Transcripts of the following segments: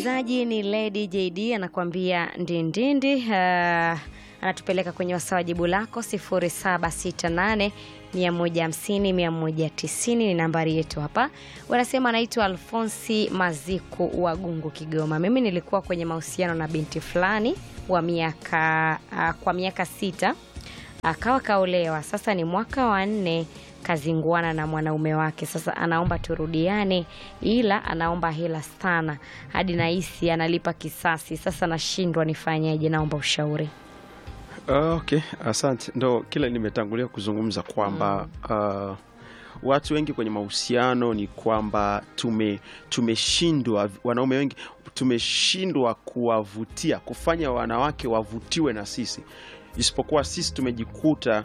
msikilizaji ni Lady JD anakuambia ndindindi. Uh, anatupeleka kwenye wasaa wa jibu lako 0768 150 190 ni nambari yetu hapa. Wanasema anaitwa Alfonsi Maziku wa Gungu, Kigoma. Mimi nilikuwa kwenye mahusiano na binti fulani wa miaka uh, kwa miaka sita akawa kaolewa. Sasa ni mwaka wa nne kazinguana na mwanaume wake. Sasa anaomba turudiane, ila anaomba hela sana, hadi nahisi analipa kisasi. Sasa nashindwa nifanyeje, naomba ushauri. Uh, okay, asante. Ndo kile nimetangulia kuzungumza kwamba uh, watu wengi kwenye mahusiano ni kwamba tume tumeshindwa, wanaume wengi tumeshindwa kuwavutia, kufanya wanawake wavutiwe na sisi, isipokuwa sisi tumejikuta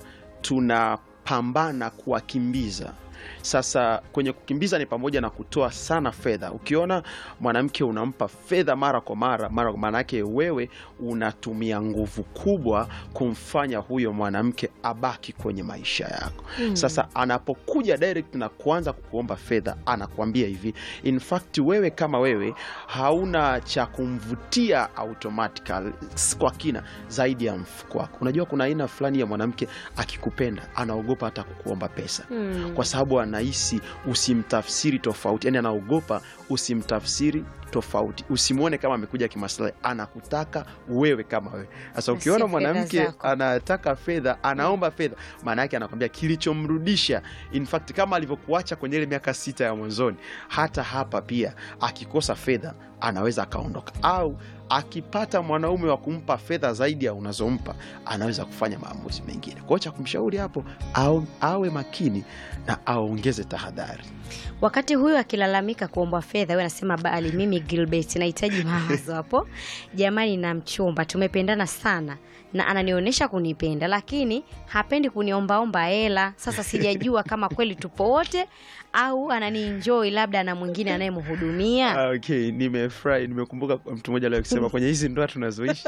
tunapambana kuwakimbiza. Sasa kwenye kukimbiza ni pamoja na kutoa sana fedha. Ukiona mwanamke unampa fedha mara kwa mara mara, maana yake wewe unatumia nguvu kubwa kumfanya huyo mwanamke abaki kwenye maisha yako. Sasa anapokuja direct na kuanza kukuomba fedha, anakuambia hivi, in fact wewe kama wewe hauna cha kumvutia automatically kwa kina zaidi ya mfuko wako. Unajua kuna aina fulani ya mwanamke akikupenda anaogopa hata kukuomba pesa kwa sababu anahisi usimtafsiri tofauti, yani anaogopa usimtafsiri tofauti, usimwone kama amekuja kimaslahi, anakutaka wewe kama wewe. Sasa ukiona fedha mwanamke zako. anataka fedha, anaomba fedha, maana yake anakwambia kilichomrudisha, in fact kama alivyokuacha kwenye ile miaka sita ya mwanzoni, hata hapa pia akikosa fedha anaweza akaondoka, au akipata mwanaume wa kumpa fedha zaidi ya unazompa anaweza kufanya maamuzi mengine. Kwa hiyo cha kumshauri hapo au, awe makini na aongeze tahadhari. Wakati huyu akilalamika kuomba fedha, wewe anasema bali mimi Gilbert nahitaji mawazo hapo. Jamani, na mchumba tumependana sana na ananionyesha kunipenda, lakini hapendi kuniombaomba hela. Sasa sijajua kama kweli tupo wote au ananienjoy, labda na mwingine anayemhudumia. Ah, Okay, nimefurahi, nimekumbuka mtu mmoja leo kusema kwenye hizi ndoa tunazoishi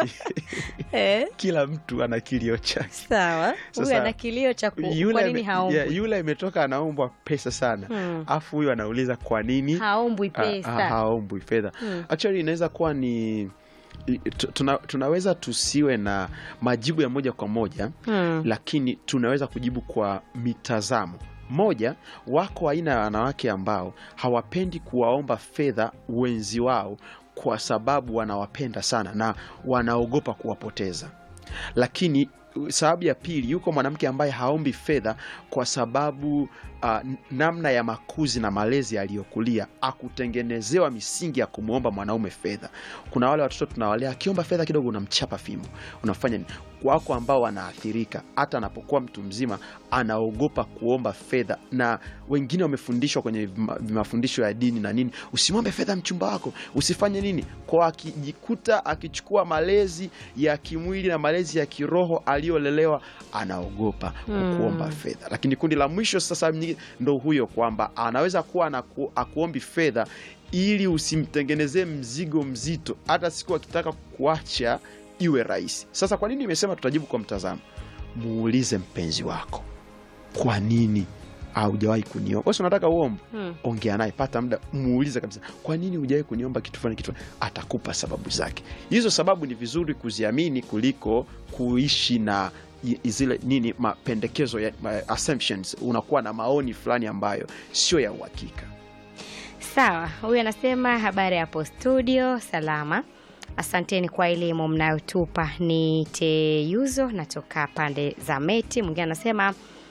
Eh, kila mtu ana kilio chake. sawa. Huyu Sasa, ana kilio cha ku- kwa Yule nini ame- haombwi? yeah, yule ametoka anaombwa pesa sana Hmm. afu huyu anauliza kwa nini Haombwi Ah, pesa. ah, haombwi fedha Hmm. actually inaweza kuwa ni i- tu- tuna, tunaweza tusiwe na majibu ya moja kwa moja Hmm. lakini tunaweza kujibu kwa mitazamo moja. Wako aina ya wanawake ambao hawapendi kuwaomba fedha wenzi wao kwa sababu wanawapenda sana na wanaogopa kuwapoteza. Lakini uh, sababu ya pili, yuko mwanamke ambaye haombi fedha kwa sababu uh, namna ya makuzi na malezi aliyokulia akutengenezewa misingi ya kumwomba mwanaume fedha. Kuna wale watoto tunawalea, akiomba fedha kidogo unamchapa fimbo, unafanya nini? Wako ambao wanaathirika, hata anapokuwa mtu mzima anaogopa kuomba fedha, na wengine wamefundishwa kwenye vima- mafundisho ya dini na nini, usimwombe fedha mchumba wako, usifanye nini, kwa akijikuta akichukua malezi ya kimwili na malezi ya kiroho aliyolelewa, anaogopa kuomba fedha. Lakini kundi la mwisho sasa nyingine ndo huyo kwamba anaweza kuwa anaku, akuombi fedha ili usimtengenezee mzigo mzito, hata siku akitaka kuacha iwe rahisi. Sasa kwa nini nimesema tutajibu kwa mtazamo? Muulize mpenzi wako, kwa nini haujawahi kuniomba? Wewe si unataka uombe, Hmm. ongea naye, pata muda, muulize kabisa, kwa nini hujawahi kuniomba kitu fulani kitu fulani? Atakupa sababu zake. Hizo sababu ni vizuri kuziamini kuliko kuishi na i- zile nini mapendekezo ya ma- assumptions. Unakuwa na maoni fulani ambayo sio ya uhakika. Sawa, huyu anasema habari hapo studio, salama. Asanteni kwa elimu mnayotupa. Ni Teyuzo, natoka pande za Meti. Mwingine anasema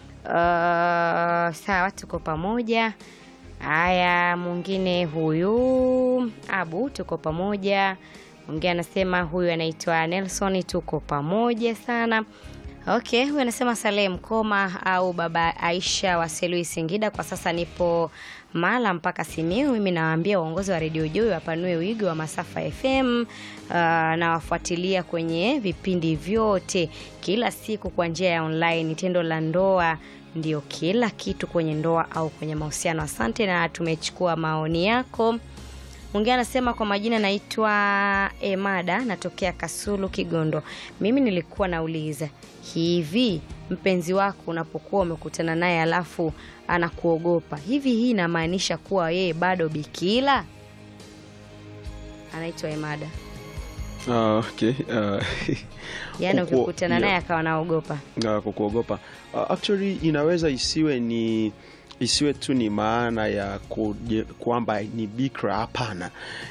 uh, sawa, tuko pamoja. Haya, mwingine huyu Abu, tuko pamoja. Mwingine anasema huyu anaitwa Nelson, tuko pamoja sana. Okay, huyu anasema Salem Koma au baba Aisha wa Selui Singida. Kwa sasa nipo Mala mpaka Simiu. Mimi nawaambia uongozi wa redio Joy wapanue wigo wa masafa FM. Uh, nawafuatilia kwenye vipindi vyote kila siku kwa njia ya online. Tendo la ndoa ndio kila kitu kwenye ndoa au kwenye mahusiano. Asante na tumechukua maoni yako. Mwingine anasema kwa majina naitwa Emada, natokea Kasulu, Kigondo. Mimi nilikuwa nauliza hivi, mpenzi wako unapokuwa umekutana naye alafu anakuogopa hivi, hii inamaanisha kuwa yeye bado bikila? anaitwa Emada, Ah, okay. uh, yaani Kuku- ukikutana naye yeah. akawa naogopa. uh, kukuogopa uh, actually inaweza isiwe ni isiwe tu ni maana ya kuje- kwamba ni bikra hapana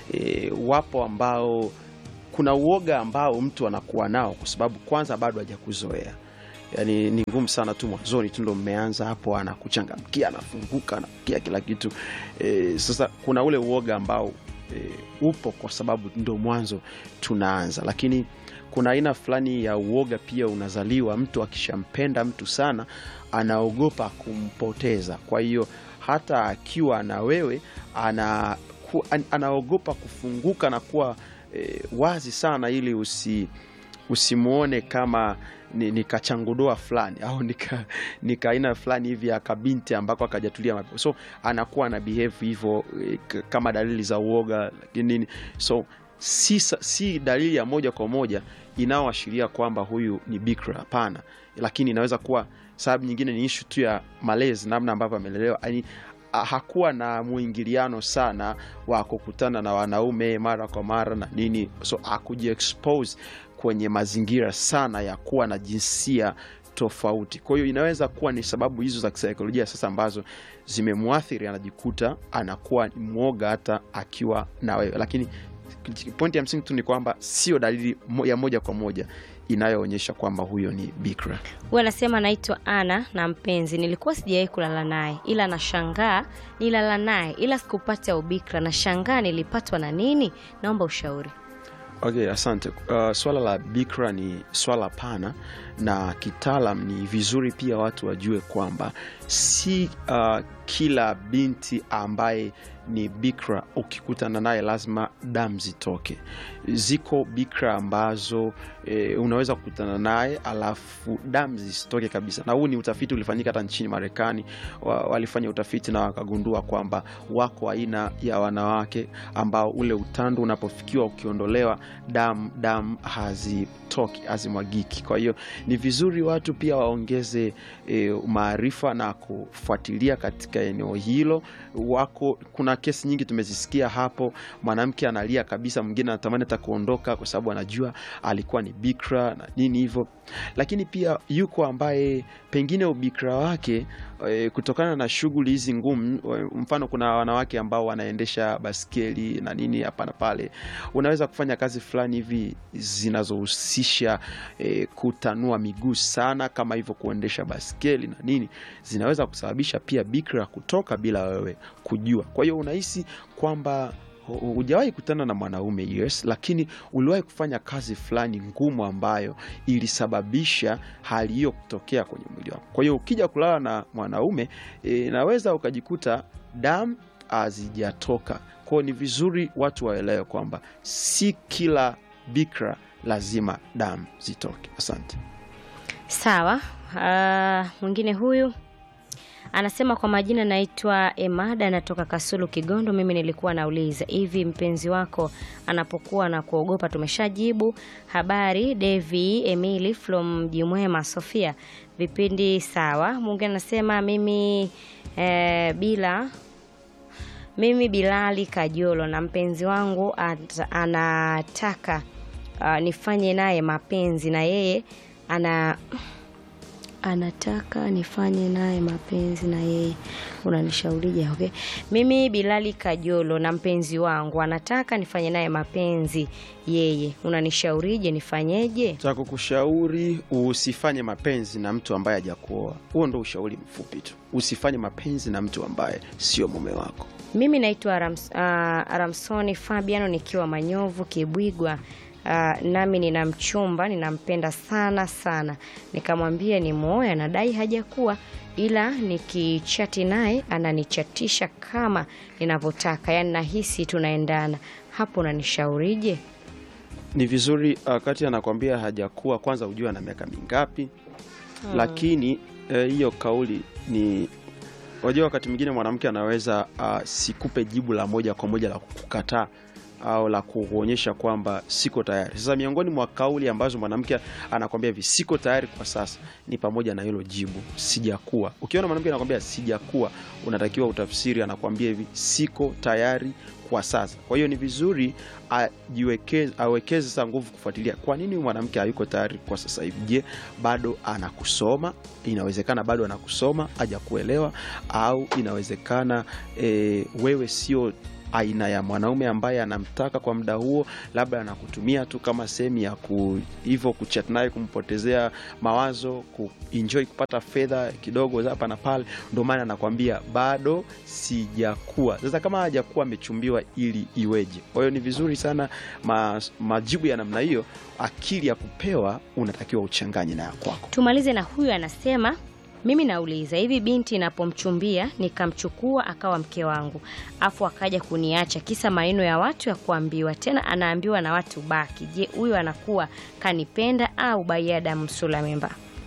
e, wapo ambao kuna uoga ambao mtu anakuwa nao kwa sababu kwanza bado hajakuzoea yaani ni ngumu sana tu mwanzoni tu ndo mmeanza hapo anakuchangamkia anafunguka anakia kila kitu e, sasa kuna ule uoga ambao e, upo kwa sababu ndo mwanzo tunaanza lakini kuna aina fulani ya uoga pia unazaliwa mtu akishampenda mtu sana anaogopa kumpoteza kwa hiyo hata akiwa na wewe ana, ku, an, anaogopa kufunguka na kuwa e, wazi sana ili usi usimuone kama ni, ni kachangudoa fulani au nika, nika aina fulani hivi ya kabinti ambako akajatulia mapema. so anakuwa na behave hivyo eh, k- kama dalili za uoga lakini nini so si, sa- si dalili ya moja kwa moja inayoashiria kwamba huyu ni bikra hapana lakini inaweza kuwa sababu nyingine ni ishu tu ya malezi namna ambavyo amelelewa yani a- hakuwa na mwingiliano sana wa kukutana na wanaume mara kwa mara na nini so akujiexpose kwenye mazingira sana ya kuwa na jinsia tofauti kwa hiyo inaweza kuwa ni sababu hizo za kisaikolojia sasa ambazo zimemwathiri anajikuta anakuwa ni mwoga hata akiwa na wewe lakini pointi ya msingi tu ni kwamba sio dalili mo- ya moja kwa moja inayoonyesha kwamba huyo ni bikra Huyu anasema anaitwa Ana na mpenzi, nilikuwa sijawahi kulala naye, ila nashangaa nilala naye, ila sikupata ubikra. Nashangaa nilipatwa na nini? Naomba ushauri. Okay, asante. Uh, swala la bikra ni swala pana na kitaalam ni vizuri pia watu wajue kwamba si uh, kila binti ambaye ni bikra ukikutana naye lazima damu zitoke. Ziko bikra ambazo e, unaweza kukutana naye alafu damu zisitoke kabisa, na huu ni utafiti ulifanyika hata nchini Marekani. Wa, walifanya utafiti na wakagundua kwamba wako aina ya wanawake ambao ule utando unapofikiwa ukiondolewa damu damu hazitoki hazimwagiki. Kwa hiyo ni vizuri watu pia waongeze e, maarifa na kufuatilia katika eneo hilo. Wako kuna kesi nyingi tumezisikia hapo, mwanamke analia kabisa, mwingine anatamani hata kuondoka kwa sababu anajua alikuwa ni bikra na nini hivyo, lakini pia yuko ambaye pengine ubikra wake e, kutokana na shughuli hizi ngumu, e, mfano kuna wanawake ambao wanaendesha baskeli na nini hapa na pale, unaweza kufanya kazi fulani hivi zinazohusisha e, kutanua miguu sana, kama hivyo kuendesha baskeli na nini, zinaweza kusababisha pia bikra kutoka bila wewe kujua. Kwa hiyo unahisi kwamba hu- hujawahi kutana na mwanaume yes, lakini uliwahi kufanya kazi fulani ngumu ambayo ilisababisha hali hiyo kutokea kwenye mwili wako. Kwa hiyo ukija kulala na mwanaume e, naweza ukajikuta damu hazijatoka. Kwa hiyo ni vizuri watu waelewe kwamba si kila bikra lazima damu zitoke. Asante. Sawa. Uh, mwingine huyu anasema kwa majina naitwa Emada, natoka Kasulu, Kigondo. Mimi nilikuwa nauliza hivi, mpenzi wako anapokuwa na kuogopa? Tumeshajibu. Habari Devi Emily from Jimwema, Sofia, vipindi sawa. Mwingine anasema mimi eh, bila mimi Bilali Kajolo na mpenzi wangu at, anataka uh, nifanye naye mapenzi na yeye ana anataka nifanye naye mapenzi na yeye unanishaurije? Okay, mimi Bilali Kajolo na mpenzi wangu anataka nifanye naye mapenzi yeye, unanishaurije? Nifanyeje? cha kukushauri usifanye mapenzi na mtu ambaye hajakuoa. Huo ndo ushauri mfupi tu, usifanye mapenzi na mtu ambaye sio mume wako. Mimi naitwa Arams, uh, Aramsoni Fabiano nikiwa Manyovu Kibwigwa. Uh, nami nina mchumba ninampenda sana sana, nikamwambia ni muoe, anadai hajakuwa, ila nikichati naye ananichatisha kama ninavyotaka, yaani nahisi tunaendana. Hapo unanishaurije? Ni vizuri wakati anakwambia hajakuwa, kwanza ujue ana miaka mingapi. Lakini eh, hiyo kauli ni wajua, wakati mwingine mwanamke anaweza uh, sikupe jibu la moja kwa moja la kukataa, au la kuonyesha kwamba siko tayari. Sasa miongoni mwa kauli ambazo mwanamke anakwambia hivi siko tayari kwa sasa ni pamoja na hilo jibu sijakuwa. Ukiona mwanamke anakwambia sijakuwa, unatakiwa utafsiri, anakwambia hivi siko tayari kwa sasa. Kwa hiyo ni vizuri ajiwekeze, awekeze sasa nguvu kufuatilia kwa nini huyu mwanamke hayuko tayari kwa sasa hivi. Je, bado anakusoma? Inawezekana bado anakusoma hajakuelewa, au inawezekana e, wewe sio aina ya mwanaume ambaye anamtaka kwa muda huo, labda anakutumia tu kama sehemu ya ku, hivyo kuchat naye, kumpotezea mawazo, kuenjoy kupata fedha kidogo hapa na pale. Ndio maana anakwambia bado sijakuwa. Sasa kama hajakuwa amechumbiwa, ili iweje? Kwa hiyo ni vizuri sana ma, majibu ya namna hiyo, akili ya kupewa unatakiwa uchanganye na ya kwako. Tumalize na huyu anasema mimi nauliza hivi, binti napomchumbia nikamchukua akawa mke wangu, afu akaja kuniacha kisa maneno ya watu ya kuambiwa, tena anaambiwa na watu baki. Je, huyu anakuwa kanipenda au bayada msula memba?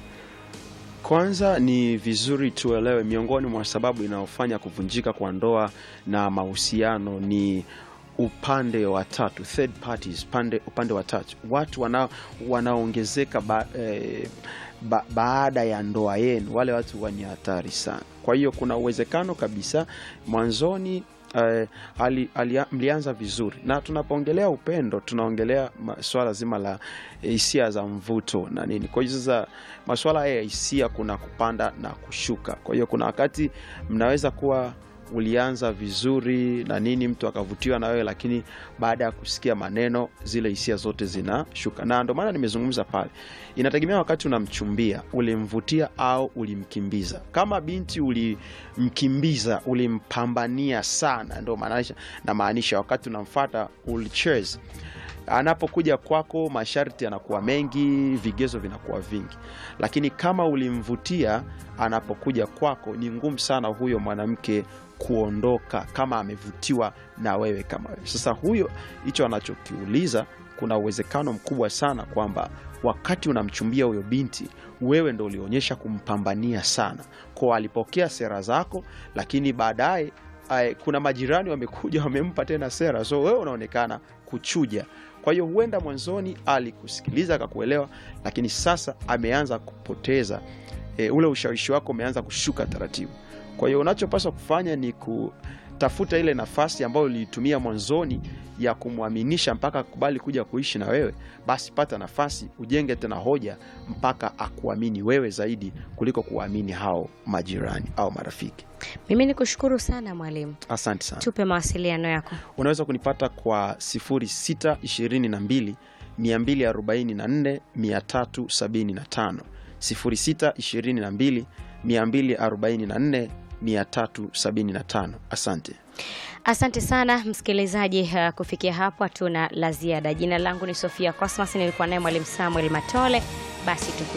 Kwanza ni vizuri tuelewe, miongoni mwa sababu inayofanya kuvunjika kwa ndoa na mahusiano ni upande wa tatu, third parties, pande, upande wa tatu, watu wana, wanaongezeka ba, eh, ba, baada ya ndoa yenu. Wale watu ni hatari sana. Kwa hiyo kuna uwezekano kabisa mwanzoni eh, ali, ali, mlianza vizuri, na tunapoongelea upendo tunaongelea swala zima la hisia za mvuto na nini. Kwa hiyo sasa masuala ya hisia kuna kupanda na kushuka. Kwa hiyo kuna wakati mnaweza kuwa ulianza vizuri na nini, mtu akavutiwa na wewe, lakini baada ya kusikia maneno zile hisia zote zinashuka, na ndio maana nimezungumza pale, inategemea wakati unamchumbia ulimvutia au ulimkimbiza. Kama binti ulimkimbiza, ulimpambania sana, ndio maanisha na maanisha, wakati unamfata ulicheza anapokuja kwako masharti yanakuwa mengi, vigezo vinakuwa vingi, lakini kama ulimvutia, anapokuja kwako ni ngumu sana huyo mwanamke kuondoka kama amevutiwa na wewe kama wewe. Sasa huyo, hicho anachokiuliza, kuna uwezekano mkubwa sana kwamba wakati unamchumbia huyo binti, wewe ndo ulionyesha kumpambania sana, kwa alipokea sera zako, lakini baadaye kuna majirani wamekuja wamempa tena sera, so wewe unaonekana kuchuja. Kwa hiyo huenda mwanzoni alikusikiliza akakuelewa, lakini sasa ameanza kupoteza e, ule ushawishi wako umeanza kushuka taratibu. Kwa hiyo unachopaswa kufanya ni kutafuta ile nafasi ambayo uliitumia mwanzoni ya kumwaminisha mpaka akubali kuja kuishi na wewe, basi pata nafasi ujenge tena hoja mpaka akuamini wewe zaidi kuliko kuwaamini hao majirani au marafiki. Mimi ni kushukuru sana mwalimu, asante sana. tupe mawasiliano yako. Unaweza kunipata kwa 0622 244 375, 0622 244 375. Asante. Asante sana msikilizaji. Uh, kufikia hapo hatuna la ziada. Jina langu ni Sofia Cosmas, nilikuwa naye mwalimu Samuel Matole. Basi